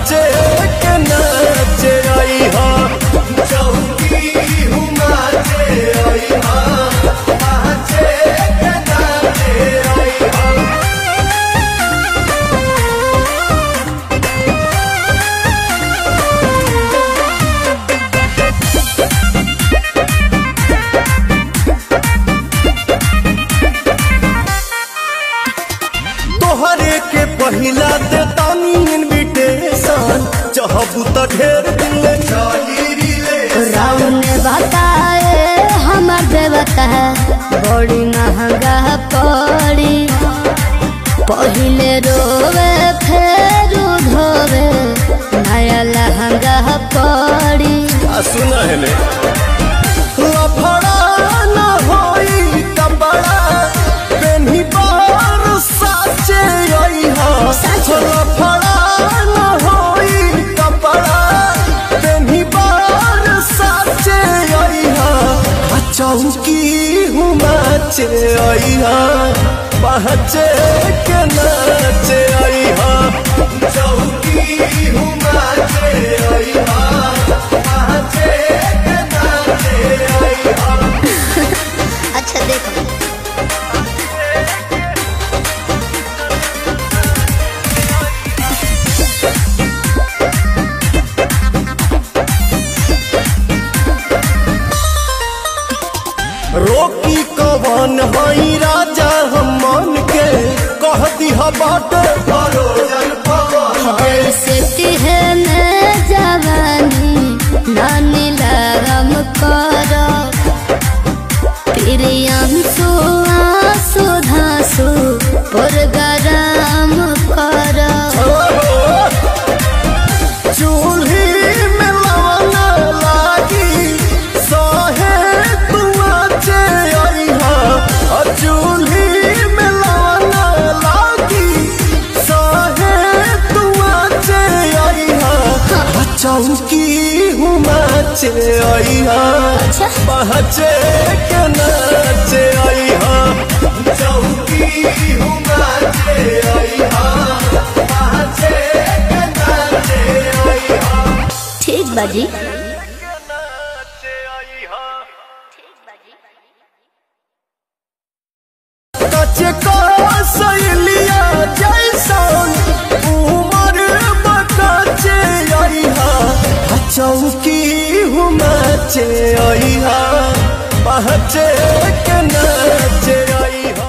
पहचे के नाचे आई हा चौकी हुमाचे आई हा पहचे के नाचे आई हा तोहरे के पहिला दे तानी इनविटेशन चाहबू त ढेर दिन ले चली रिले राउन बताए हमर देवता बड़ी महंगा पड़ी पहिले रोवे फेर धोवे नया लहंगा पड़ी आ सुना है ले लफड़ा न होई कपड़ा पेन्ही बार साचे आई हा लफड़ा न होई कपड़ा पेन्ही बार साचे आई हा आ चौकी हुमाचे आई हा पहचे के नाचे आई हा चौकी हुमाचे आई हा पहचे के नाचे आई हा अच्छा देखो रोकी कवन हई राजा हम मन के कह दिहा बाट परोजन पवन के ऐसे तिहने जवानी नानी लगम करो प्रियंसु आंसू धांसु पुरगराम करो चूल्ही में लवन लागी सहे तुआचे अइहा आ चूल्ही में लवन लागी सहे तुआचे अइहा आ चौकी हुमाचे अइहा अच्छा। पहचे के नाचे अइहा चौकी हुमाचे अइहा पहचे के नाचे अइहा ठीक बाजी कचे का सहेलिया जैसन उमर बकाचे अइहा आ चौकी हुमाचे अइहा पहचे के नाचे अइहा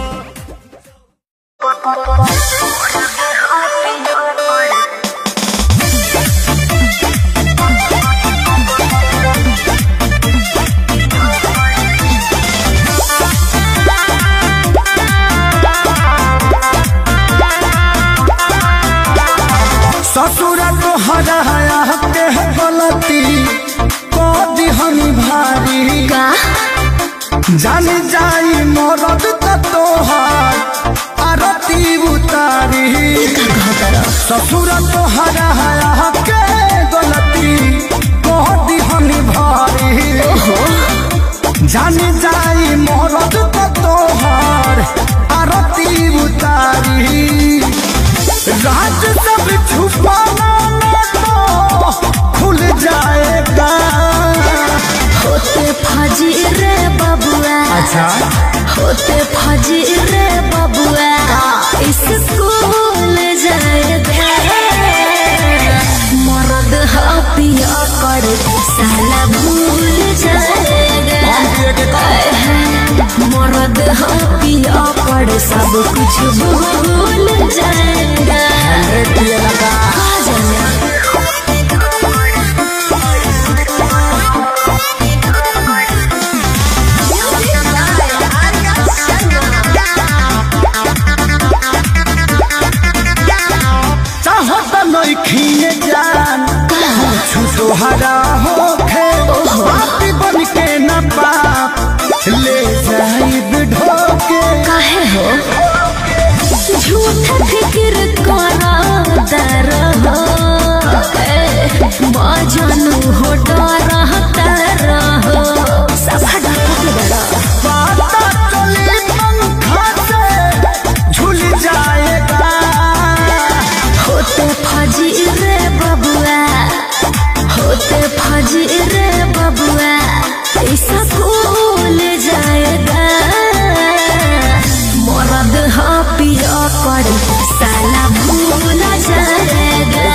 ससुर तोहरा के गलती को दिहनी भारी का जान जाई मरद त तोहार आरती उतारी ससुर तोहरा के गलती को दिहनी भारी जान जाई मरद त तोहार आरती उतारी राज सब छुपाना न तो खुल जाएगा होते फजी रे बबुआ अच्छा होते फजी रे बबुआ स्कूल जाएगा मर्द हा पिया कर साला भूल जाएगा आए हैं, मर्द हा पिया कर सब कुछ भूल जाएगा आ जाना चाहत नइखिए जान कुछ तोहरा होखे बाती बन के न पाप ले जाइब ढोके काहे हो झूठ फिक्र करा दर हो माँ जानू हो डरा तर हो सफा डर के डरा पाता चली पंखा से झूल जाएगा होते होते फजी रे बबुआ होते फजी रे बबुआ ऐसा भूल जाएगा मरद हा पिया कर साला भूल जाएगा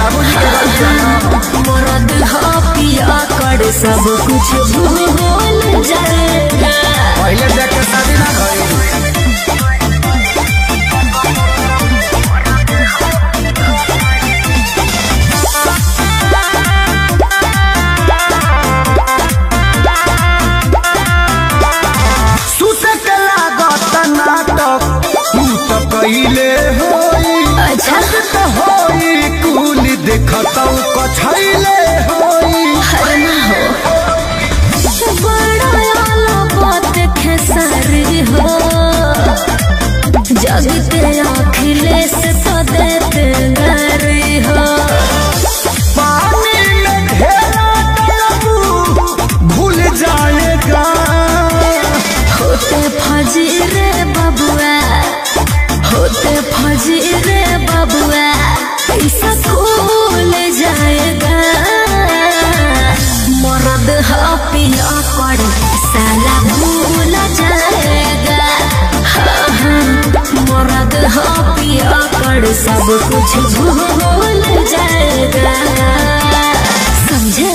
मरद हा पिया कर सब कुछ भूल जाएगा पहले देख के शादी ना भइल सुते के लागत नाटक तू तो कइले होई अच्छा। जग तो होई कुल देखतौ कछैले होई हर ना हो बड़ा आला बात खेसारी हो जगते अखिलेश तो देते गारी हो पानी में घेरा डलबू भूल जाएगा होते फजी रे बबुआ होते फजी रे बबुआ ऐसा खुल जाएगा मरद हा पिया कर साला भूल जाएगा हाँ, हाँ, मरद हा पिया कर सब कुछ भूल जाएगा समझे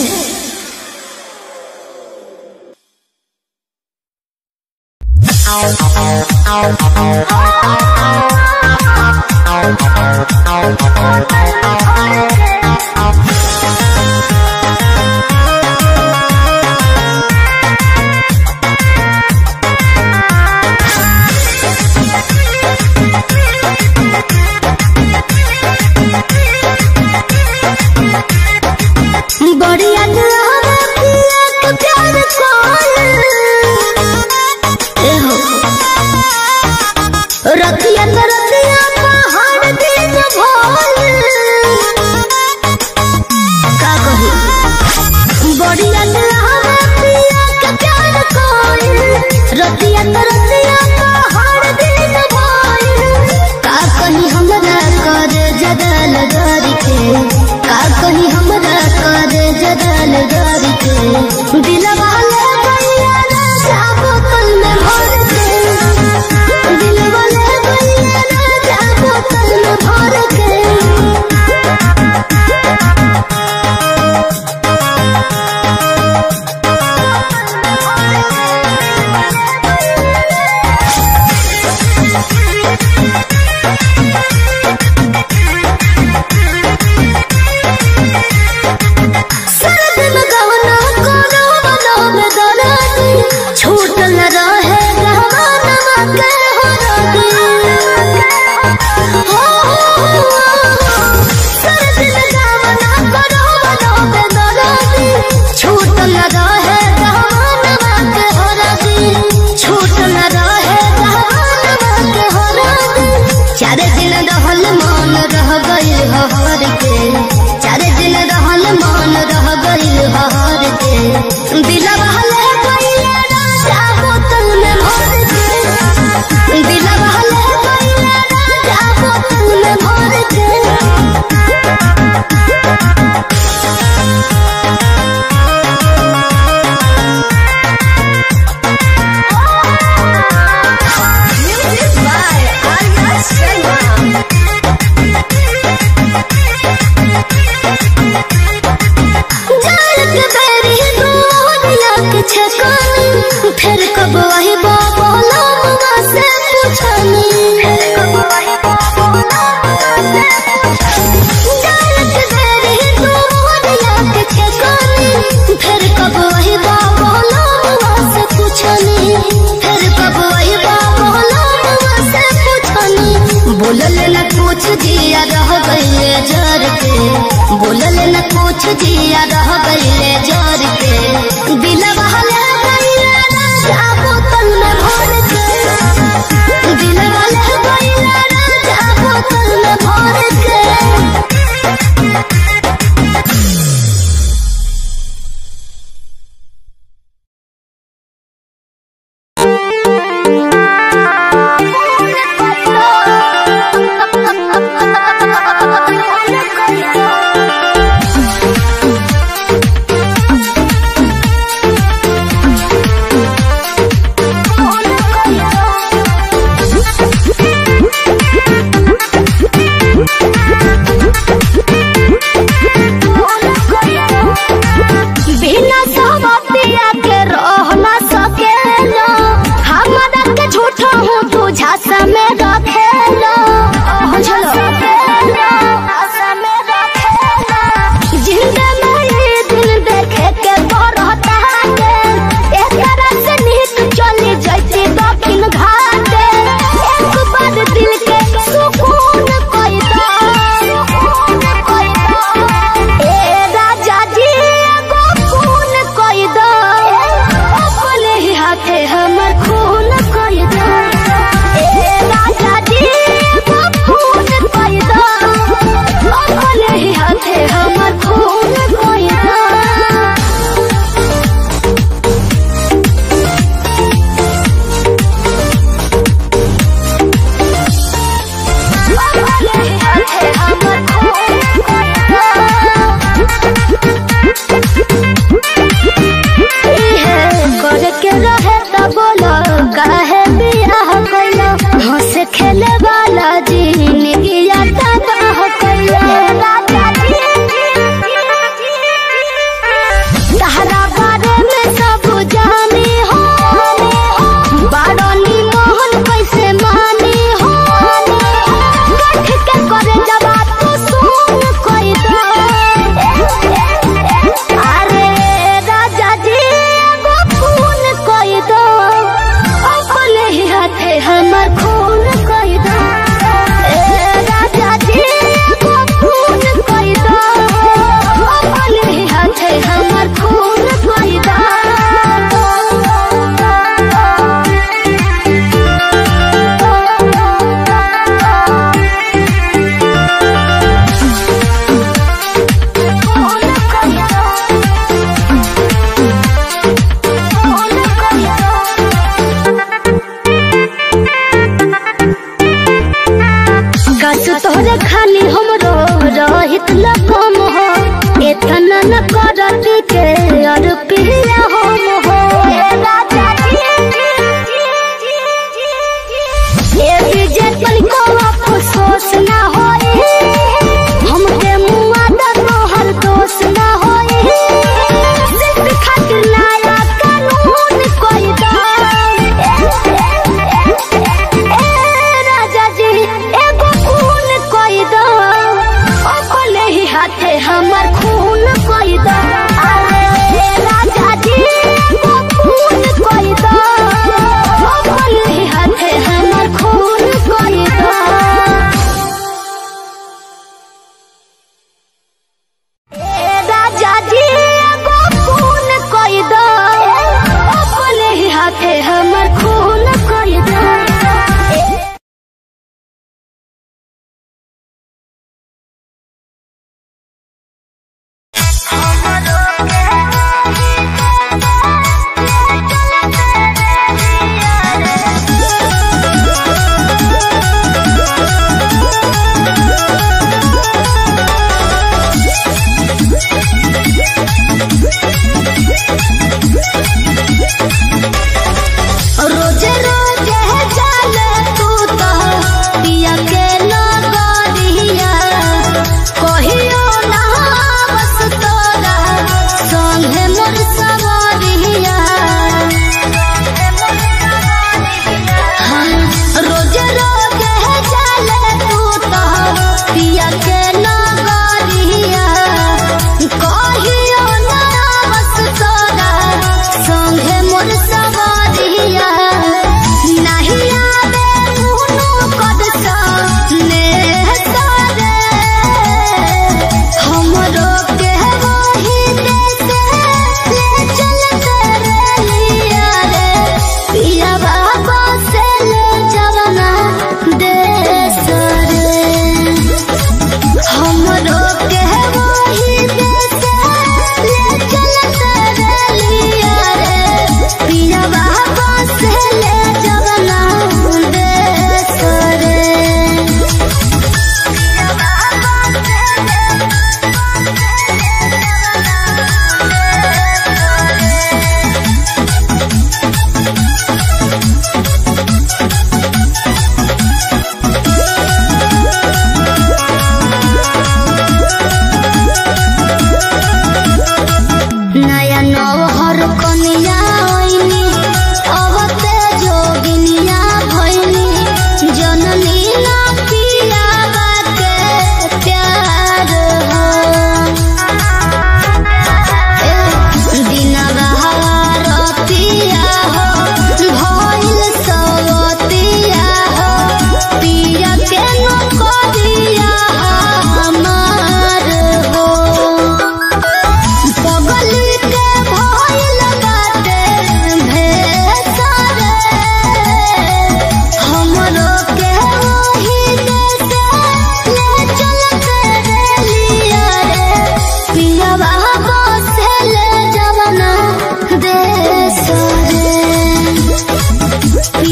बढ़िया दुआरा पिया के प्यार कौन ए हो रतिया तो रतिया पहाड़ दिन भोल का कही बढ़िया दुआरा पिया के प्यार कौन रतिया तो रतिया पहाड़ दिन भोल का कही हमरा कर जदल गरी के का कही हमरा कर जदल गरी के दिलवा ले गइया राजा बोतल में भर के दिलवा ले गइया राजा बोतल में भर के सर्द में गवना कोनो बनो में दरादी छूट न रहे गहवाना के हो रादी हो सर्द में गवना कोनो बनो में दरादी छूट न रहे गहवाना के हो रादी छूट न रहे गहवाना के हो रादी चार दिन रहल मन रह गइल हर के चार दिन रहल मन रह गइल हर के दिलवा ले गइल राजा बोतल में भर के दिलवा ले गइल राजा बोतल में भर के Music by Arya Sharma. जाल के बेरी दुनिया के छकानी फिर कब वही बाबा लामा से पूछनी फिर कब वही बाबा जाल के बेरी दुनिया के छकानी फिर कब वही बाबा लामा से पूछनी फिर कब वही बाबा लामा से पूछनी बोलल न कुछ दिया रह गइले जर के बोलल न कुछ दिया रह गइले जर के दिलवा ले गइले राजा बोतल में भर के दिलवा ले गइले राजा बोतल में भर के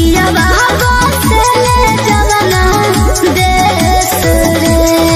पियावा बसले जवना देश रे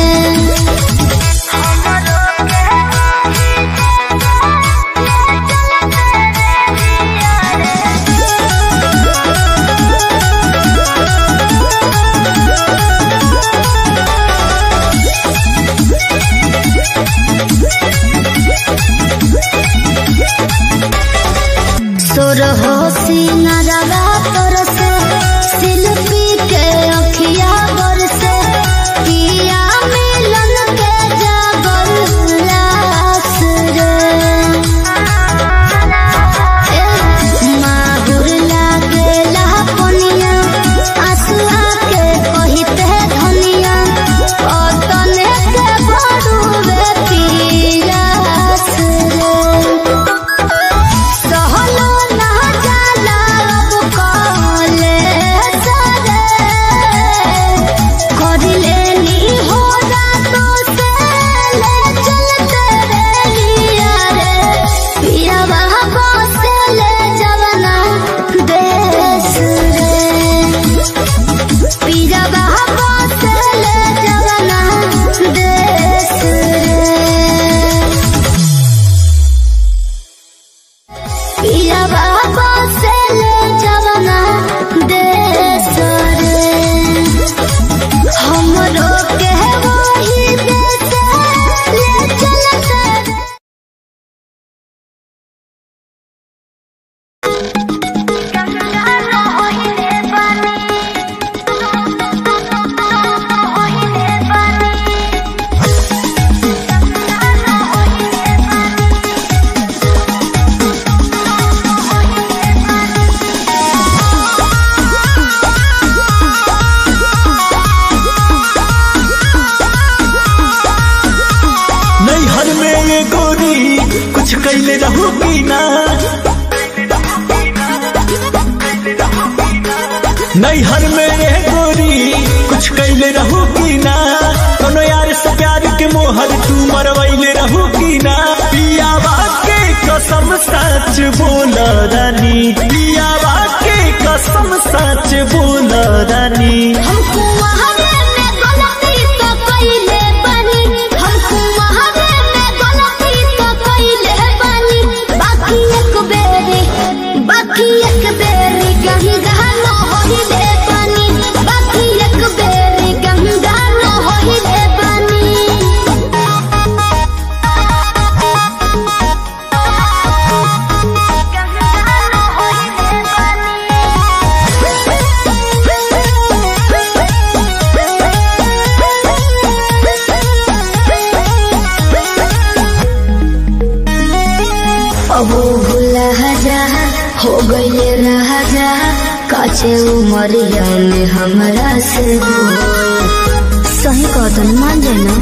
तोर हो सिंगारा तोर से शिल्पी के अखिया बरसे पिया मिलन के जागर लास रे माहुर लागेला पनिया आंसुआ के कहिते धनिया अतने के बड़ुए पियास रे सहलो ना जाला अब काले सरे करिले नी हो रातो से ले चलते रे लिया रे पिया बाबा से ले जवना देश रे पिया बाबा से ले जवना देश रे पिया बाबा से ले जवना देश रे हमरो के वही देश ले चलते रे नैहर में ये गोरी कुछ कैले रहू की ना नैहर में ये गोरी कुछ कैले रहू की ना कोनो यार से प्यार के मोहर तू मरवैले रहू की ना पियावा के कसम सच बोल रानी पियावा के कसम सच बोल रानी हमको वहावे में गलती तो कइले बानी हमको वहावे में गलती तो कइले बानी बाकी एक बेरी बाकी एक बेरी कहीं गानो होइले बानी बाकी एक बेरी कहीं गानो होइले बानी अबो भूला जा हो गईले राजा काचे उमरिया में हमरा से बोल। सही कदम मान जाना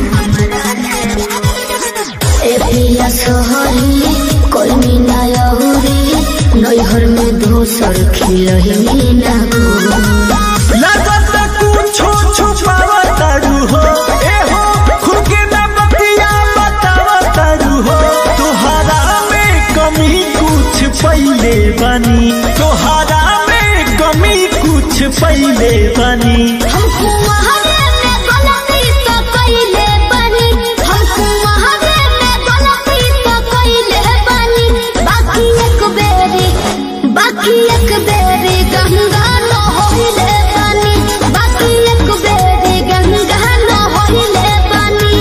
ए पिया सोहरी कोई मीना यहुरी नैहर में दोसर खिलही ना गोरी। लगत कुछो छुपावा तारू हो ए हो खुद के ना बतिया बतावा तारू हो तोहरा में कमी कुछ पहले बनी तोहरा में कमी कुछ पहले बनी हमको वहावे में गलती तो कइले बानी हमको वहावे में गलती तो कइले बानी बाकी एक बेरी बाकी एक बेरी गंगा न होइले बानी बाकी एक बेरी गंगा न होइले बानी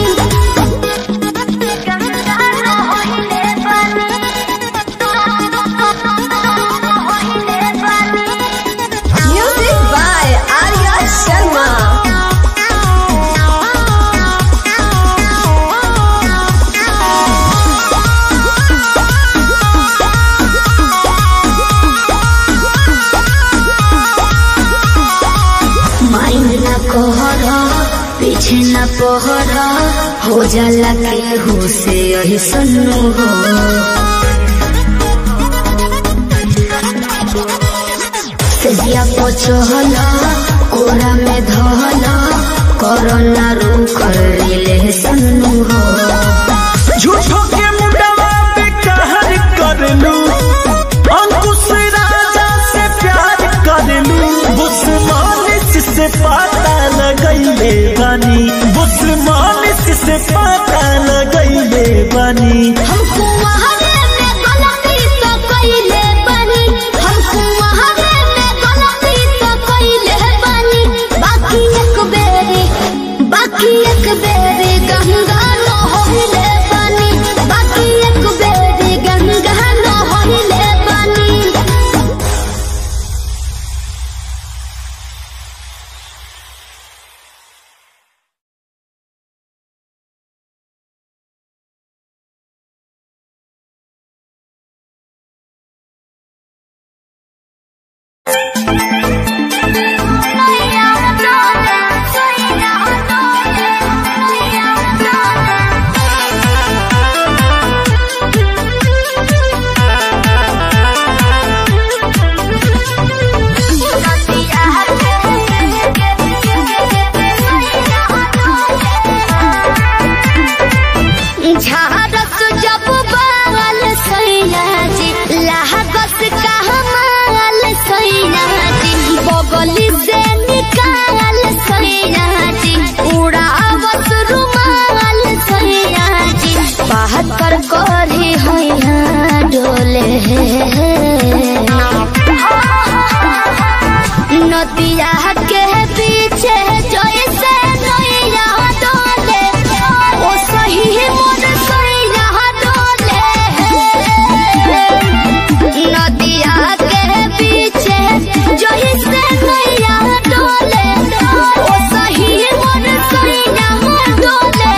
गंगा न होइले बानी होइले बानी Music by Arya Sharma. Mind न कहर पीछे न पहर हो जाला के हो से यही सन्नु हो सेजिया पचहल कोरा में धहल कोरोना रू कर ले सन्नु हो झूठो के मुंडवा पे कहर कर लू अंकुश राजा से प्यार कर लू उस्मानिस से पता लगैले बानी हमको वहारे में गलती तो कइले बानी हमको वहारे में गलती तो कइले बानी बाकी एक बेरी बाकी एक बेरी गंगा न होइले बानी बाकी एक बेरी गंगा न होइले बानी झारस जब बाल सैया जी लागत कहमाल सैया जी बगली से निकाल सैया जी उड़ावत रुमाल सैया जी बाहर कर करी हैया डोले नदिया के पीछे जैसे नैया डोले ओ सही मोर सैया डोले नदिया के पीछे जैसे नैया डोले ओ सही मोर सैया डोले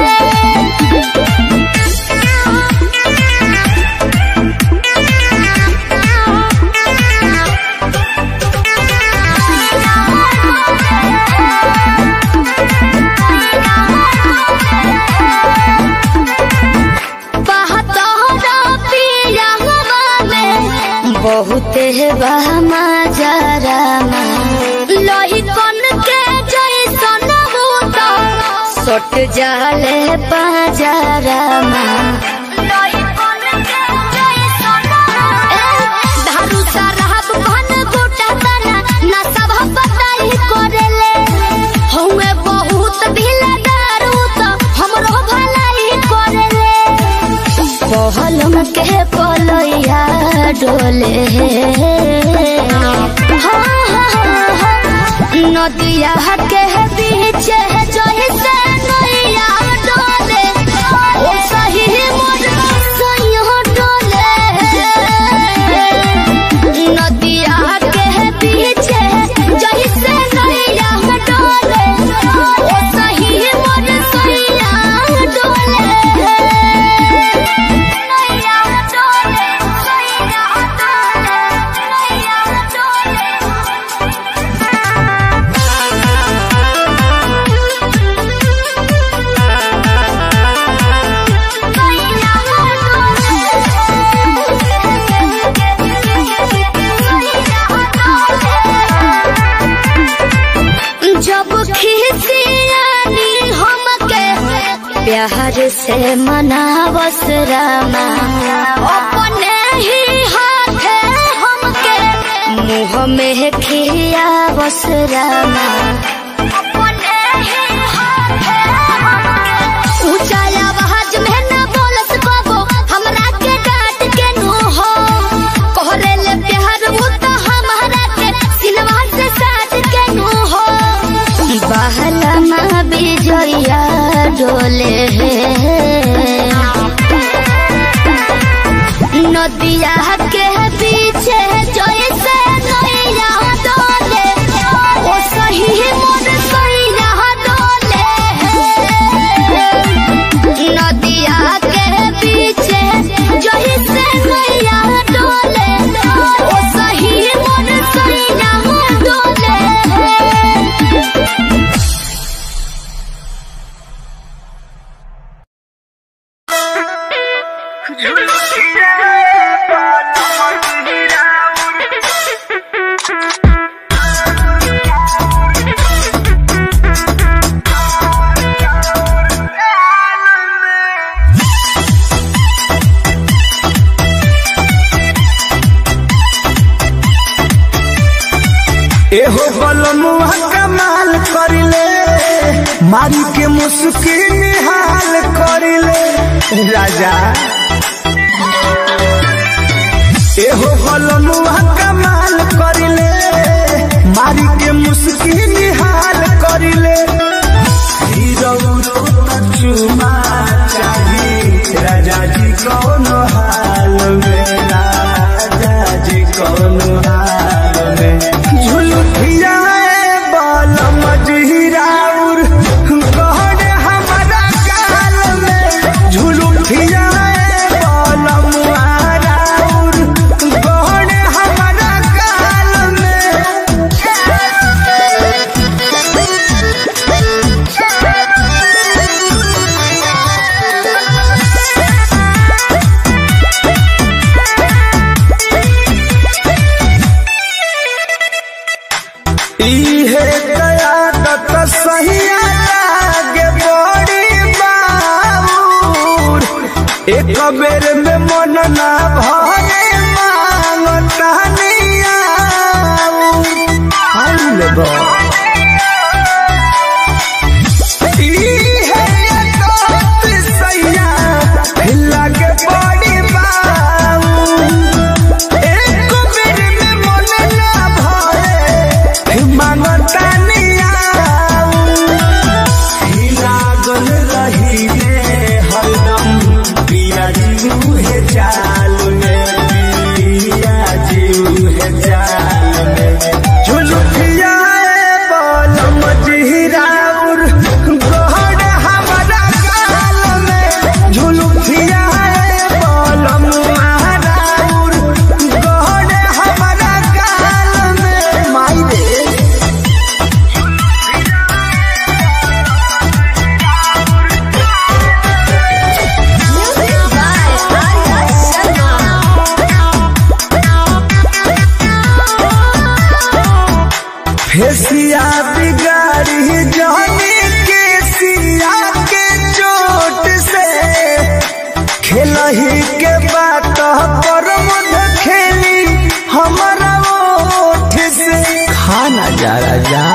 बहुत बहमा जरामा लोही कन के जैसन भूत सट जाले पाजरामा लोही कन के जैसन धारू सरहब भन गोटा तना ना सब बताई करेले हउए बहुत ढीला दारू तो हमरो भलाई करेले पहलम के पलैया डोले हाँ, हाँ, हाँ, नदिया के बीच जैसे नैया डोले ओ सही मोर सैया डोले नदिया के बीच जैसे नैया डोले ओ सही मोर सैया डोले नैया डोले सैया डोले नैया जब खिसियानी हमके प्यार से मनावस रामा अपने ही हाथे हमके मुँह में खियावस रामा अपने ही हाथे हमके ऊंचा आवाज में न बोलस बाबो हमरा के डांट के नु हो कोहरे ले प्यार वो तो हमारा के सिनवा से साथ के नु हो बहला माँ बिजोया डोले नदिया के पीछे जैसे नैया डोले ओ सही मोर सैया डोले नदिया के पीछे जैसे नैया डोले ओ सही मोर सैया डोले एहो बलमुआ कमाल करिले मारी के मुस्की निहाल करिले राजा एहो कलमुआ कमाल करिले मारी के मुस्की निहाल करिले हीरो चुमा चाही राजा जी कौन हाल में राजा जी कौन हाल में झुलुठिया बल मजहिराउर कहने हमारा गाल में झुलुठिया बल मुहाराउर कहने हमारा गाल में इहे कयादत सहिया लागे बड़ी बाबूर एक बेर में मन ना भरे मांगता निया इहे कयादत सहिया लागे बड़ी बाबूर एक बेर में मन ना भरे मांगता नियाऊ लागल रही रे हरदम पिया जीव है चाल में पिया जीव है चाल में झुलुकिया बोल मजहिराउर गोहर हमारा गाल में झुलुकिया बोल मुहाराउर गोहर हमारा गाल में माई रे Music by Arya Sharma. फेसिया बिगाड़ी जाने के सिया के चोट से खेलही के बात पर मध खेली हमारा ओठ से खाना जा राजा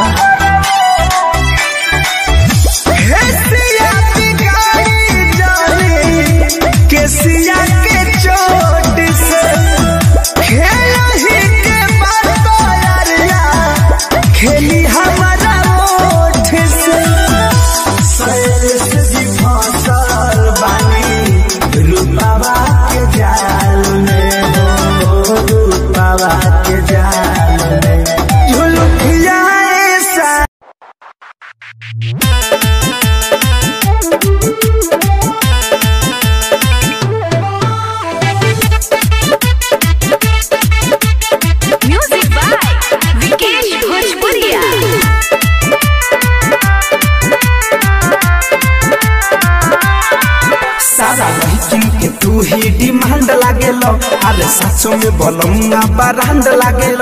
फेसिया बिगाड़ी जाने के सिया के चोट से खेलही के बात यारिया खेली हमारा ओठ से सैर से फसल बानी रूपावा के जाल में हो रूपावा के जाल में झुलुकिया ऐसा म्यूजिक बाय विकेश भोजपुरिया सारा लड़की के तू ही डिमांड लागेल अरे सचो में बलमुआ बरांड लागेल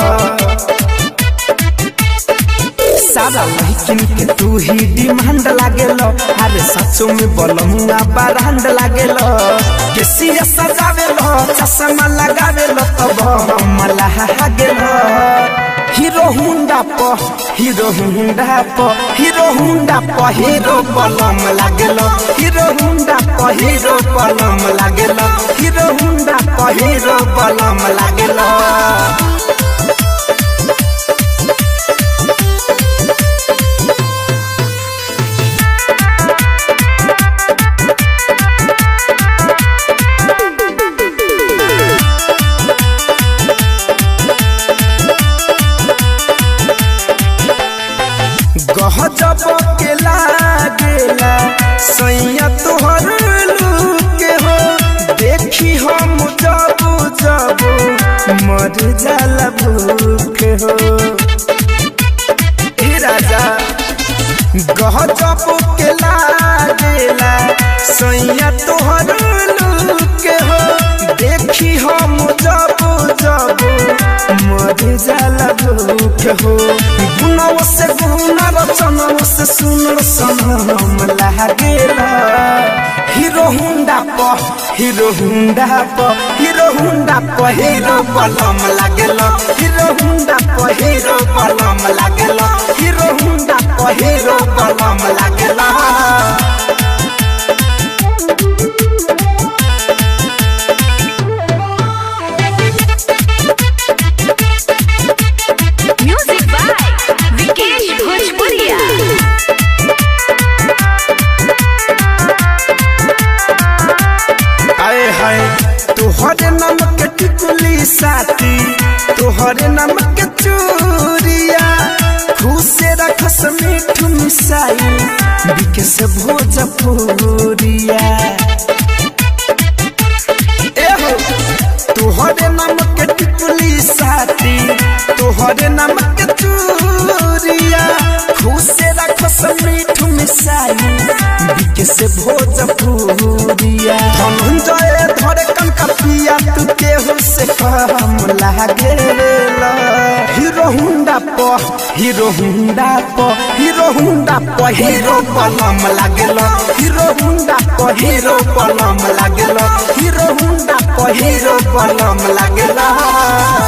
सारा लड़की के तू ही डिमांड लागेल अरे सचो में बलमुआ बरांड लागेल केसिया सजावेल चश्मा लगावेल तब हम लागेल हीरो हुंडा प हीरो हुंडा प हीरो हुंडा प हीरो बलम लागेल हीरो हुंडा प हीरो बलम लागेल हीरो हुंडा प हीरो बलम लागेल गहजब के लागेला सैया तोहर लूके हो देखी हम जब जब मर जाला भूखे हो हे राजा गहजब के लागेला सैया तोहर लूके हो देखी हम जब जब मर जाला भूखे हो गुनव से गुन रचनव से सुन सनम लागेला हीरो हुंडा हुंडा प हीरो हुंडा प हीरो हुंडा प हीरो बलम लागेल हीरो हुंडा प हीरो बलम लागेल हीरो हुंडा प हीरो बलम लागेल Music by Vikesh Bhojpuria. आए हाय तोहरे नाम के टिकुली साथी तोहरे नाम के चूरिया खुशे रखस मीठू मिसाई बिकस भोजपुरिया एहो तोहरे नाम के टिकुली साथी तोहरे नाम के चूरिया खुशे रखस मीठू मिसाई बिकस भोजपुरिया धनंजय धरे कनका पिया तू केहू से कम लागे हीरो हुंडा प हीरो हुंडा प हीरो हुंडा प हीरो बलम लागेल हीरो हुंडा प हीरो बलम लागेल हीरो हुंडा प हीरो बलम लागेल